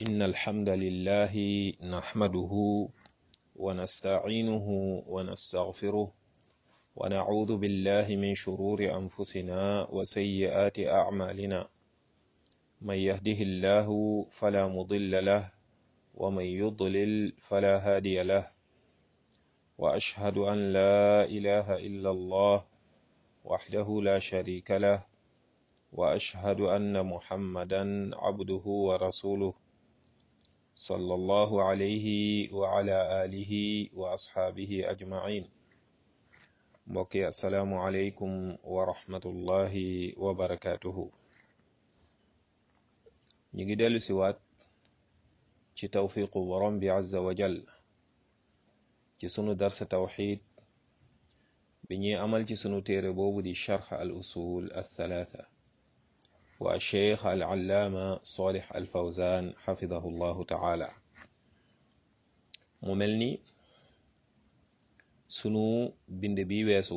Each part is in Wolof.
إن الحمد لله نحمده ونستعينه ونستغفره ونعوذ بالله من شرور أنفسنا وسيئات أعمالنا من يهده الله فلا مضل له ومن يضلل فلا هادي له وأشهد أن لا إله إلا الله وحده لا شريك له وأشهد أن محمدا عبده ورسوله صلى الله عليه وعلى آله وأصحابه أجمعين mbokki asalaamu aleykum wa rahmatullahi wa barakaatuhu ñu ngi dellu si waat ci tawfiqu borom bi azza wa jal ci sunu darsa tawxid bi ñuy amal ci sunu téere boobu di charx al usul althalatha wa cheikh al allaama salih al fawzan xafidahu llahu taala mu mel ni sunu bind bi weesu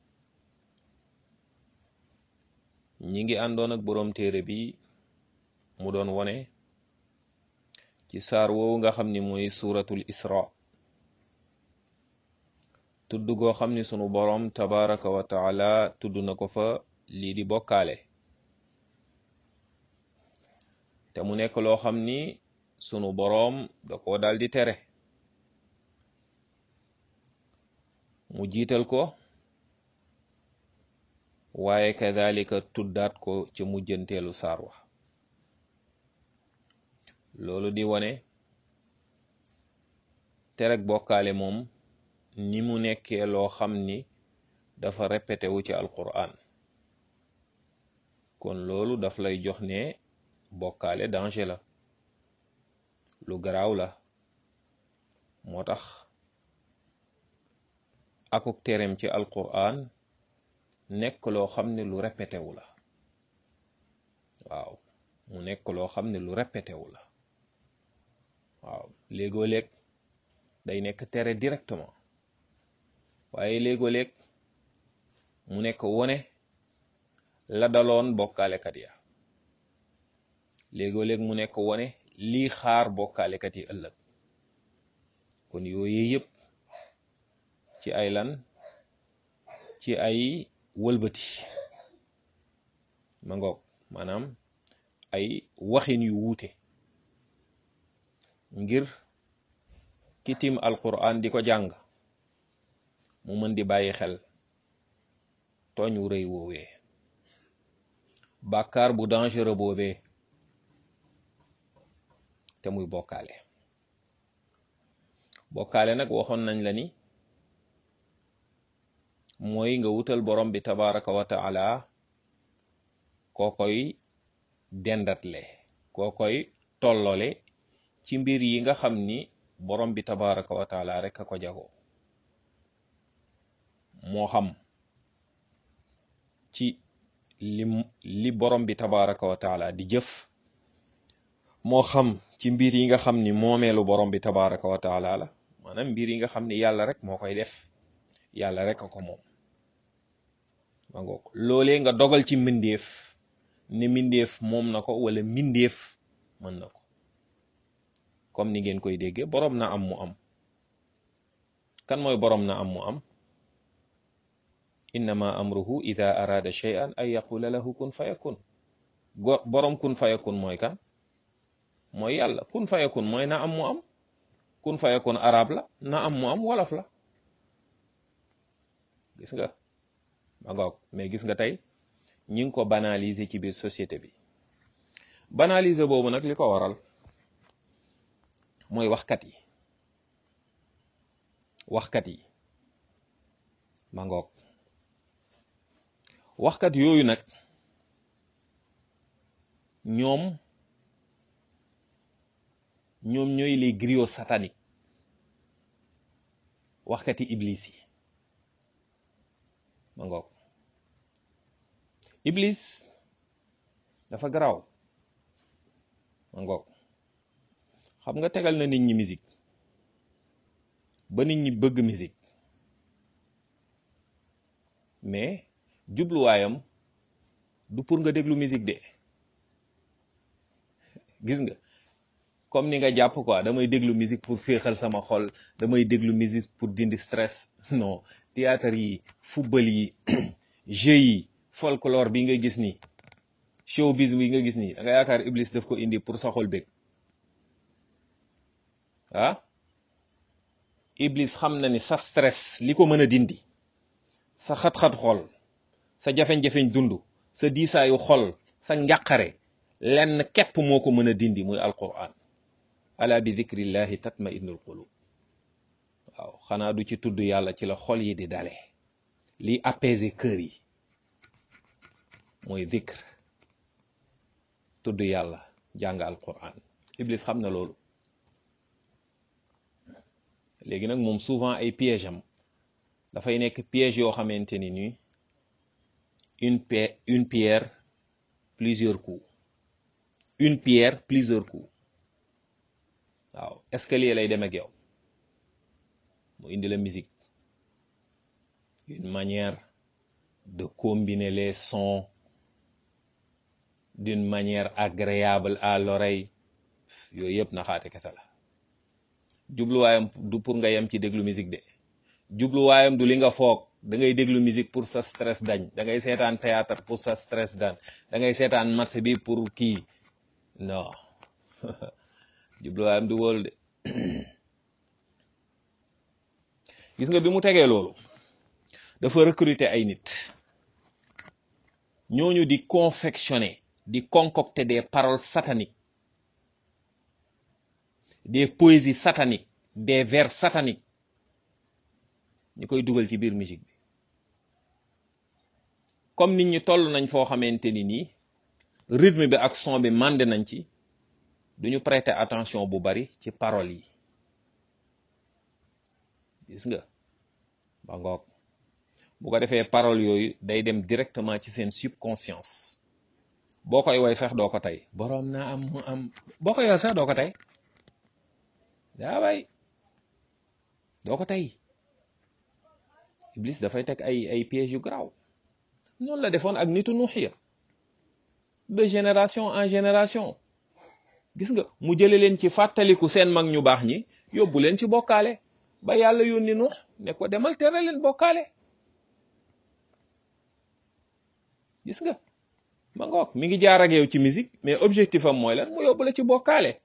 ñi ngi àndoon ak boroom téere bi mu doon wone ci saar woowu nga xam ni mooy suuratul isra tudd goo xam ni sunu boroom tabaraka wa taala tudd na ko fa lii di bokkaale te mu nekk loo xam ni sunu boroom da ko dal di tere mu jiital ko waaye kadhalika tuddaat ko ca mujjanteelu saar wa loolu di wone terek bokkaale moom ni mu nekkee loo xam ni dafa répété wu ci alquran kon loolu daf lay jox ne bokkaale danger la lu garaaw la moo tax akuk terem ci alquran nekk loo xam ne lu répété wu la waaw mu nekk loo xam ne lu répété wu la waaw léegoo léeg day nekk tere directement waaye léegoo léeg mu nekk wone la daloon bokkaalekat ya léegoo léeg mu nekk wone lii xaar bokkaalekat yi ëllëg kon yooyu yëpp ci ay lan ci ay wëlbati ma ngoog maanaam ay waxin yu wuute ngir kitim alquran di ko jàng mu mën di bàyyi xel tooñ wu rëy woowee bàkkaar bu dangereux boobee te muy bokkaale bokkaale nag waxoon nañ la ni mooy nga wutal borom bi tabaraka wa taala koo koy dendatle koo koy tollole ci mbir yi nga xam ni borom bi tabaraka wa taala rek a ko jagoo moo xam ci li li borom bi tabaraka wa taala di jëf moo xam ci mbir yi nga xam ni moomeelu borom bi tabaraka wa taala la maanaam mbir yi nga xam ni yàlla rek moo koy def yàlla rek a ko moom ma ngoog loolee nga dogal ci mbindeef ne mbindeef moom na ko wala mbindeef mën na ko comme ni ngeen koy déggee boroom na am mu am kan mooy boroom na am mu am innama amruhu ida arada shay'an ay yaqula lahu kun fayakun go boroom kun fayakun mooy kan mooy yàlla kun fayakun mooy na am mu am kun fayakun arab la na am mu am wolof la gis nga ma ngoog mais gis nga tey ñi ngi ko banaliser ci biir société bi banaliser boobu nag li ko waral mooy waxkat yi waxkat yi ma ngoog waxkat yooyu nag ñoom ñoom ñooy les griots sataniques waxkati iblis yi ma ngoog iblis dafa garaaw ma ngoog xam nga tegal na nit ñi musique ba nit ñi bëgg musique mais jubluwaayam du pour nga déglu musique de gis nga comme ni nga jàpp quoi damay déglu musique pour féexal sama xol damay déglu musique pour dindi stress non théâtre yi football yi jeux yi folklore bi nga gis ni showbiz bi nga gis ni da nga yaakaar Iblis daf ko indi pour sa xol bég ah Iblis xam na ni sa stress li ko mën a dindi sa xat-xat xol sa jafeñ-jafeñ dund sa diisaayu xol sa njàqare lenn képp moo ko mën a dindi muy alquran ala bi dhikrillahi tatma innul qulub waaw xanaa du ci tudd yàlla ci la xol yi di dale liy apaiser cœur yi mooy dhikr tudd yàlla jàng alquran iblis xam na loolu léegi nag moom souvent ay piège am dafay nekk piège yoo xamante ni nii une pierre une pierre plusieurs coups une pierre plusieurs coups waaw escalier lay dem ak yow mu indi la musique une manière de combiner les sons d'une manière agréable à l'oreille yooyu yëpp naxaate kese la jubluwaayam du pour nga yem ci déglu musique de jubluwaayam du li nga foog da ngay déglu musique pour sa stress dañ da ngay seetaan théâtre pour sa stress dañ da ngay seetaan match bi pour kii non jubluwaayam du wóolu de gis nga bi mu tegee loolu dafa recruter ay nit ñooñu di confectionner di concocter des paroles sataniques des poésies sataniques des vers sataniques ñu koy dugal ci biir musique bi comme nit ñi toll nañ foo xamante ni nii rythme bi ak son bi mandé nañ ci duñu prêter attention bu bari ci paroles yi gis nga ba ngoog bu ko defee paroles yooyu day dem directement ci seen subconscience boo koy woy sax doo ko tey boroom naa am mu am boo koy woy sax doo ko tey daa bay doo ko tey Iblis dafay teg ay ay pièges yu garaaw noonu la defoon ak nitu Nuuxiya de génération en génération gis nga mu jële leen ci fàttaliku seen mag ñu baax ñi yóbbu leen ci bokkaale ba yàlla yónni Nuux ne ko demal tere leen bokkaale gis nga ma ngoog mi ngi jaar ak yow ci musique mais objectif am mooy lan mu yóbbu la ci bokkaale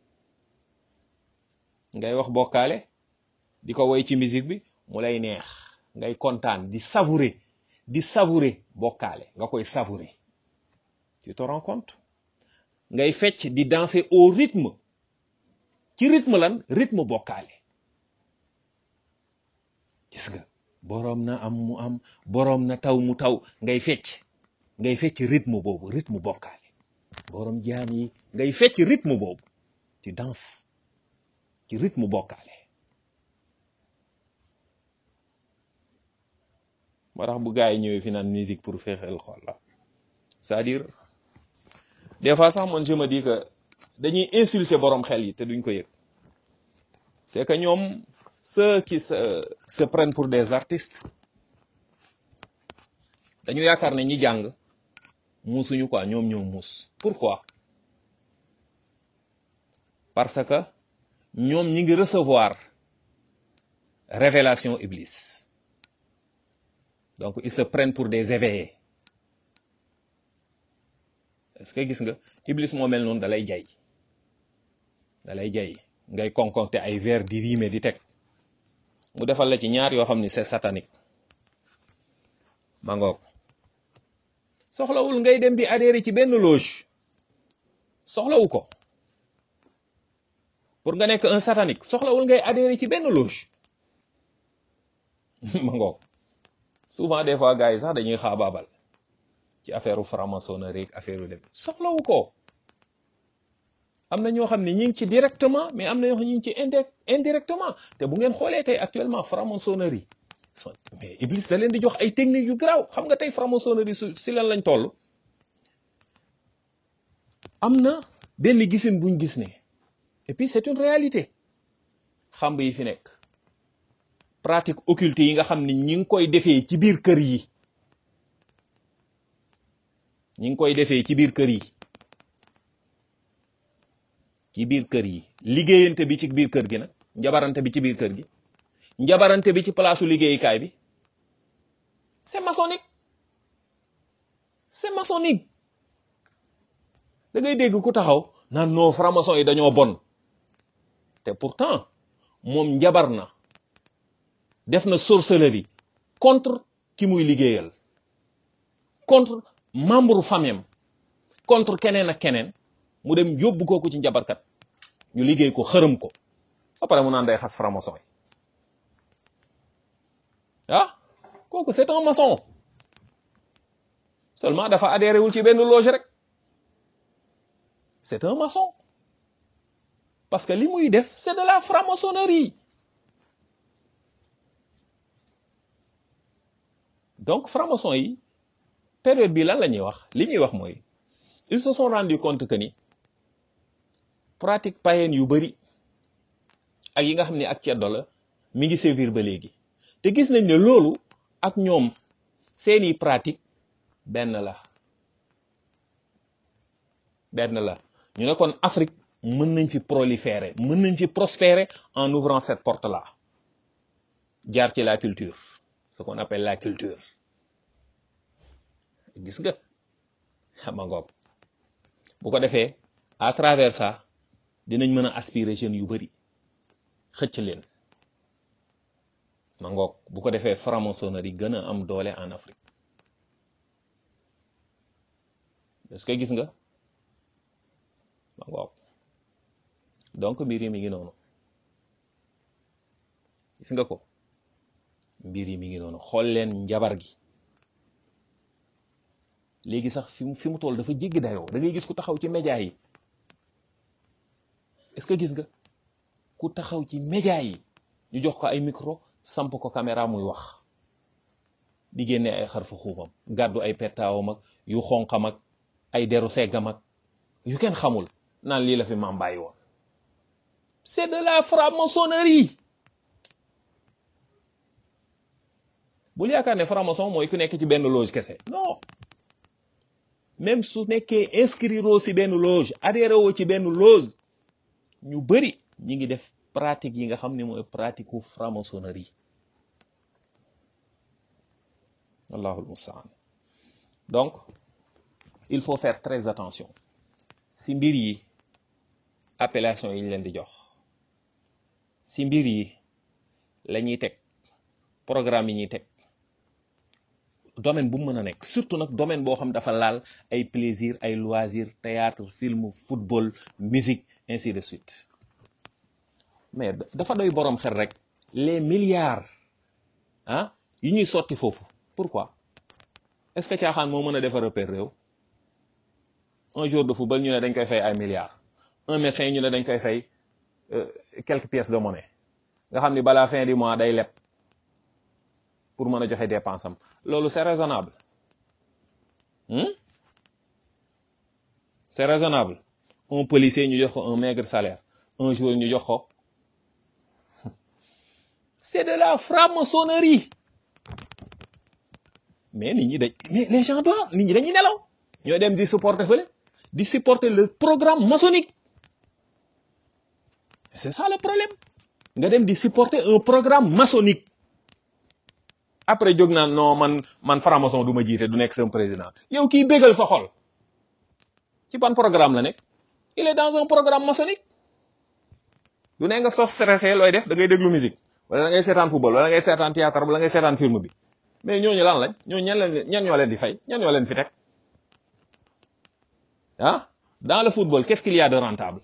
ngay wax bokkaale di ko woy ci musique bi mu lay neex ngay kontaan di savourer di savourer bokkaale nga koy savourer tu te rends compte ngay fecc di danser au rythme ci rythme lan rythme bokkaale gis nga boroom na am mu am boroom na taw mu taw ngay fecc ngay fecc rythme boobu rythme bokkaale boroom jaam yi ngay fecc rythme boobu tu danses ci rythme bokkaale moo tax bu gars yi ñëwee fi naan musique pour féexal xol la c'est-à-dire des fois sax man je me dis que dañuy insulter borom xel yi te duñ ko yëg c'est que ñoom ceux qui se se prennent pour des artistes dañu yaakaar ne ñi jàng muusuñu quoi ñoom ñoo muus pourquoi parce que ñoom ñi ngi recevoir révélation iblis donc ils se prennent pour des éveillés est-ce que gis nga iblis moo mel noonu dalay jay dalay jay ngay concocter ay vers di rimer di teg mu defal la ci ñaar yoo xam ni c'est satanique ma ngoog soxlawul ngay dem di adhérer ci benn loge soxlawu ko pour nga nekk un satanique soxlawul ngay adhérer ci benn loge ma ngoog souvent des fois gars yi sax dañuy xaabaabal ci affaire u franc-maçonnerie ak affaire u dem soxlawu ko am na ñoo xam ne ñi ngi ci directement mais am na ñoo xam ne ñi ngi ci indi indirectement te bu ngeen xoolee tey actuellement franc-maçonnerie mais Iblis da leen di jox ay techniques yu garaaw xam nga tey franc-maçonnerie su si lan lañ toll am na benn gisin buñ gis ne et puis c'est une réalité xamb yi fi nekk pratique occulte yi nga xam ni ñi ngi koy defee ci biir kër yi ñi ngi koy defee ci biir kër yi ci biir kër yi liggéeyante bi ci biir kër gi nag njabarante bi ci biir kër gi njabarante bi ci palaasu liggéeyukaay bi c'est maçonnique c'est maçonnique da ngay dégg ku taxaw naan non franc-maçon yi dañoo bon te pourtant moom njabar na def na sorcellerie contre ki muy liggéeyal contre membre famille contre keneen ak keneen mu dem yóbbu kooku ci njabarkat ñu liggéey ko xërëm ko ba pare mu naan day xas franc-maçon yi ah kooku c'est un maçon seulement dafa adhéré wul ci benn loge rek c'est un maçon parce que li muy def c'est de la franc-maçonnerie donc franc-maçon yi période bi lan la ñuy wax li ñuy wax mooy ils se sont rendu compte que ni pratique païenne yu bari ak yi nga xam ne ak ceddo la mi ngi sévir ba léegi te gis nañ ne loolu ak ñoom seeni pratique benn la benn la ñu ne kon Afrique mën nañ fi proliférer mën nañ fi prospérer en ouvrant cette porte là jaar ci la culture ce qu'on appelle la culture gis nga xama ngoog bu ko defee à travers ça dinañ mën a aspirer jeunes yu bari xëcc leen ma ngoog bu ko defee franc-maçonnerie gën a am doole en Afrique est-ce que gis nga ma ngoog donc mbir yi mi ngi noonu gis nga ko mbir yi mi ngi noonu xool leen njabar gi léegi sax fi mu fi mu toll dafa jéggi dayoo da ngay gis ku taxaw ci média yi est-ce que gis nga ku taxaw ci média yi ñu jox ko ay micro samp ko caméra muy wax di génne ay xarfu xuubam gàddu ay pettaawam ak yu xonqam ak ay deru seggam ak yu kenn xamul naan lii la fi maam bàyyi woon c'est de la franc-maçonnerie bul yaakaar ne franc-maçon mooy ku nekk ci benn loge kese non même su nekkee inscrire ci benn loge adhéré woo ci benn loge ñu bari ñi ngi def pratique yi nga xam ne mooy pratique u franc-maçonnerie allahul mustaan donc il faut faire très attention ci mbir yi appellation yi ñu leen di jox ci mbir yi la ñuy teg programme yi ñuy teg domaine bu mu mën a nekk surtout nag domaine boo xam dafa laal ay plaisir ay loisir théâtre film football musique ainsi de suite mais dafa doy boroom xel rek les milliards ah yi ñuy sotti foofu pourquoi est-ce que caaxaan moo mën a defar repère réew un jour de football ñu ne dañ koy fay ay milliards un médecin ñu ne dañ koy fay quelques pièces de monnaie nga xam ni balaa fin du mois day leb pour mën a joxe dépense am loolu c'est raisonnable hmm? c'est raisonnable un policier ñu jox ko un maigre salaire un jour ñu jox ko c'est de la franc-maçonnerie mais nit ñi dañ mais les gens doivent nit ñi dañuy nelaw ñoo dem di supporter fële di supporter le programme maçonnique c'est ça le problème nga dem di supporter un programme maçonnique après jóg naan non man man franc-maçon du ma jiite du nekk sama président yow kii bégal sa xol ci ban programme la nekk il est dans un programme maçonnique du ne nga sof stressé looy def da ngay déglu musique wala da ngay seetaan football wala da ngay seetaan théâtre wala da ngay seetaan film bi mais ñooñu lan lañ ñooñu ñan leen ñan ñoo leen di fay ñan ñoo leen fi teg ah dans le football qu'est-ce qu'il y a de rentable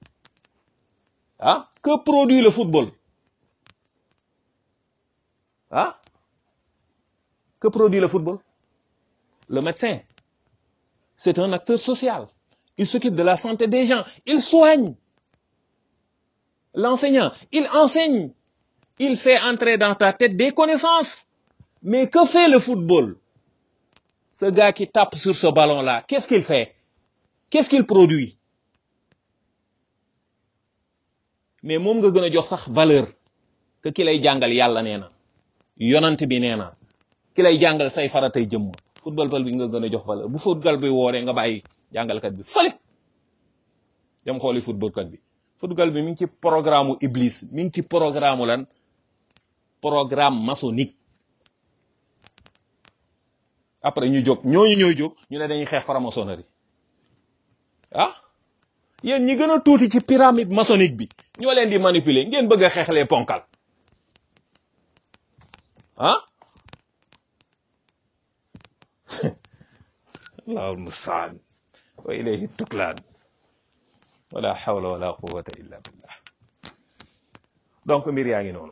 ah que produit le football ah que produit le football le médecin c'est un acteur social il s'occupe de la santé des gens il soigne l'enseignant il enseigne il fait entrer dans ta tête des connaissances mais que fait le football ce gars qui tape sur ce ballon là qu'est-ce qu'il fait qu'est-ce qu'il produit mais moom nga gën a jox sax valeur que ki lay jàngal yàlla nee na yonant bi nee na ki lay jàngal say faratay jëmm football bal bi nga gën a jox valeur bu football bi wooree nga bàyyi jàngalkat bi fële dem xooli football kat bi football bi mi ngi ci programme u iblis mi ngi ci programme lan programme maçonnique après ñu jóg ñooñu ñooy jóg ñu ne dañuy xeex franc-maçonnerie ah yéen ñi gën a tuuti ci pyramide maçonnique bi ñoo leen di manipuler ngeen bëgg a xeexlee ponkal ah allahul mustaan wa ilayhi tuklaan wala hawla wala quwwata illa billah donc mbir yaa ngi noonu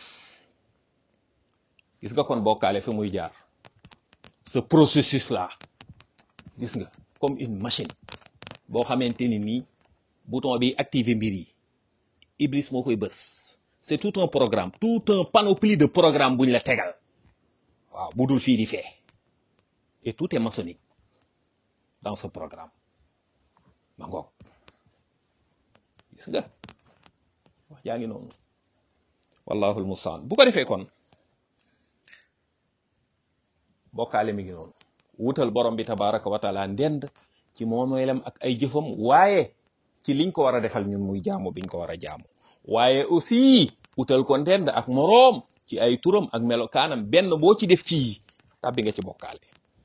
gis nga kon bokkaale fi muy jaar ce processus là gis nga comme une machine boo xamante ni nii bouton bi activer mbir yi Iblis moo koy bës c'est tout un programme tout un panoplie de programme bu ñu la tegal waaw bu dul fii di fee et tout est maçonnique dans ce programme ma ngoog gis nga wax yaa ngi noonu wallahu almustaan bu ko defee kon bokkaale mi ngi noonu wutal borom bi tabaraka wa taala ndend ci moomeelam ak ay jëfam waaye ci liñ ko war a defal ñun muy jaamu biñ ko war a jaamu waaye aussi wutal ko ndend ak moroom ci ay turam ak melokaanam benn boo ci def ci tàbbi nga ci bokkaale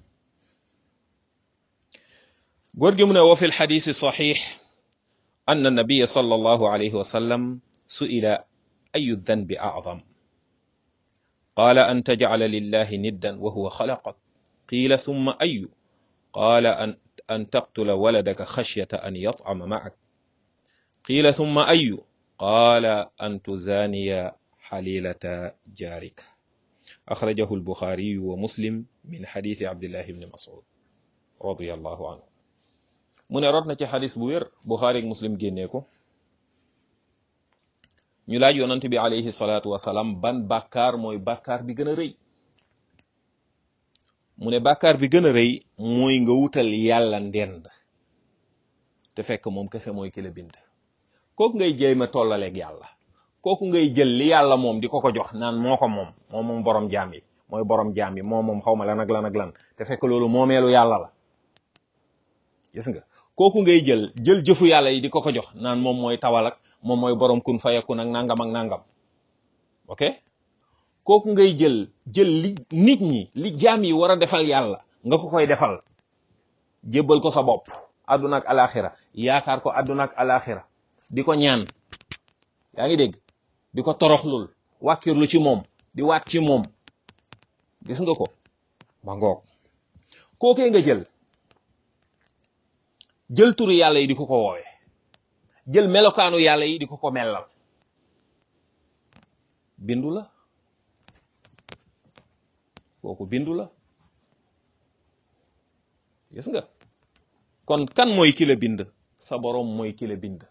góor gi mu ne wa fi lxadisi saxix anna nabiya sallallahu alayhi wa sallam su'ila ayu dhanbi a'zam qaala an tajcala lillahi niddan wa huwa xalaqak qiila thumma ayu qaala an an taqtula waladaka xashyata an yat'ama ma'ak qiila thumma ayu qaala an tuzaaniya xalilata jaarik axrajahu albuxaariyu wa muslim min xadiisi abdillahi ibni mas'ud radiyallahu anhu mu ne rot na ci xadis bu wér buxaari ak muslim génnee ko ñu laaj yonant bi alayhi salaatu wasalaam ban bàkkaar mooy bàkkaar bi gën a rëy mu ne bàkkaar bi gën a rëy mooy nga wutal yàlla ndend te fekk moom kese mooy ki la bind kooku ngay jéem a tollaleeg yàlla kooku ngay jël li yàlla moom di ko ko jox naan moo ko moom moom moom borom jaam yi mooy borom jaam yi moom moom xaw ma lan ak lan ak lan te fekk loolu moomeelu yàlla la gis nga kooku ngay jël jël jëfu yàlla yi di ko ko jox naan moom mooy tawal ak moom mooy borom kun fayakun ak nangam ak nangam ok kooku ngay jël jël li nit ñi li jaam yi war a defal yàlla nga ko koy defal jébbal ko sa bopp àdduna ak alaxira yaakaar ko àdduna ak alaxira di ko ñaan yaa ngi dégg di ko toroxlul wàkkirlu ci moom di waat ci moom gis nga ko ma ngoog kookee nga jël jël turu yàlla yi di ko ko woowe jël melokaanu yàlla yi di ko ko mellal bindu la kooku bindu la gis nga kon kan mooy ki la bind sa boroom mooy ki la bind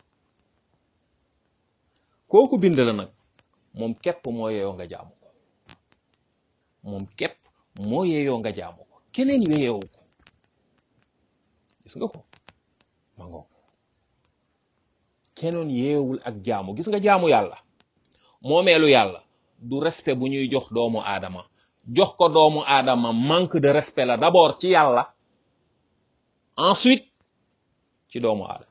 kooku bind la nag moom képp moo yeyoo nga jaamu ko moom képp moo yeyoo nga jaamu ko keneen yeyewu ko gis nga ko ma ngoog keneen yeewul ak jaamu gis nga jaamu yàlla moomeelu yàlla du respect bu ñuy jox doomu aadama jox ko doomu aadama manque de respect la d'abord ci yàlla ensuite ci doomu aadama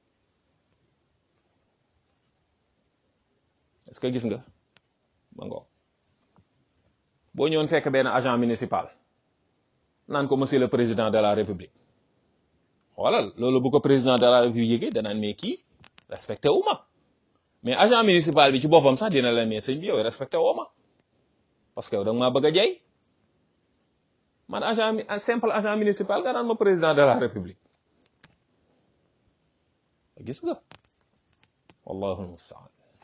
est-ce que gis nga ma ngoog boo ñëwoon fekk benn agent municipal naan ko monsieur le président de la république xoolal loolu bu ko président de la république yëgee danaan mais kii respecté wu ma mais agent municipal bi ci boppam sax dina la mais sëñ bi yow respecté woo ma parce que yow da nga maa bëgg a jay man agent simple agent municipal nga naan ma président de la république gis nga wallahu almustaan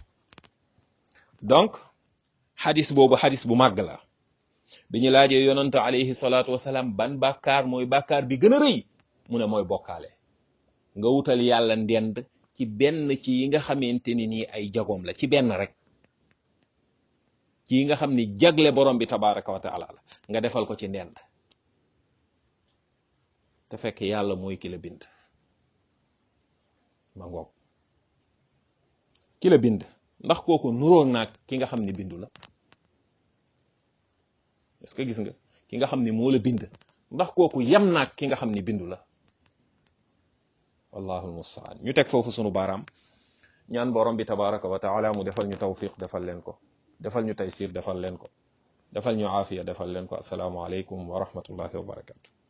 donc xadis boobu xadis bu màgg la bi ñu laajee yonante alayhi salaatu wasalaam ban bàkkaar mooy bàkkaar bi gën a rëy mu ne mooy bokkaale nga wutal yàlla ndend ci benn ci yi nga xamante ni nii ay jagoom la ci benn rek ci yi nga xam ni jagle borom bi tabaraka wa taala la nga defal ko ci ndend te fekk yàlla mooy ki la bind ma ngoog ki la bind ndax kooku nuroon naag ki nga xam ne bindu la est-ce que gis nga ki nga xam ne moo la bind ndax kooku yem naag ki nga xam ne bindu la wallahu almustaan ñu teg foofu sunu baaraam ñaan borom bi tabaraka wa taala mu defal ñu tawfiq defal leen ko defal ñu taysir defal leen ko defal ñu aafiya defal leen ko asalaamu aleykum wa rahmatullahi wa barakatu